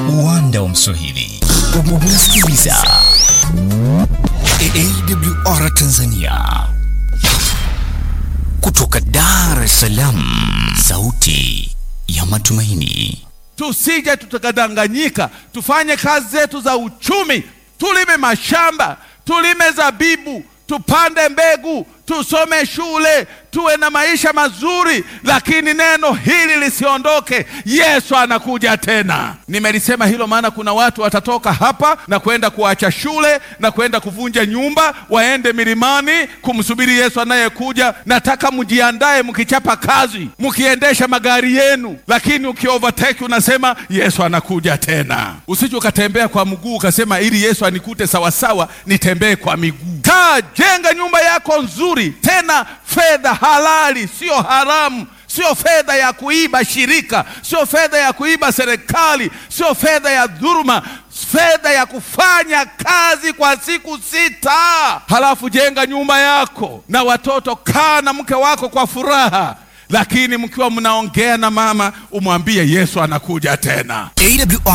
uwanda wa Mswahili unasikiliza AWR Tanzania kutoka Dar es Salaam, sauti ya matumaini. Tusije tukadanganyika, tufanye kazi zetu za uchumi, tulime mashamba, tulime zabibu, tupande mbegu, tusome shule, tuwe na maisha mazuri, lakini neno hili lisiondoke. Yesu anakuja tena. Nimelisema hilo maana kuna watu watatoka hapa na kwenda kuacha shule na kwenda kuvunja nyumba, waende milimani kumsubiri Yesu anayekuja. Nataka mjiandae, mkichapa kazi, mkiendesha magari yenu, lakini ukiovertake unasema Yesu anakuja tena. Usije ukatembea kwa mguu ukasema ili Yesu anikute sawasawa, nitembee kwa miguu. Kaa, jenga nyumba yako nzuri, tena fedha halali, sio haramu, sio fedha ya kuiba shirika, sio fedha ya kuiba serikali, sio fedha ya dhuluma, fedha ya kufanya kazi kwa siku sita. Halafu jenga nyumba yako na watoto, kaa na mke wako kwa furaha, lakini mkiwa mnaongea na mama, umwambie Yesu anakuja tena. AWR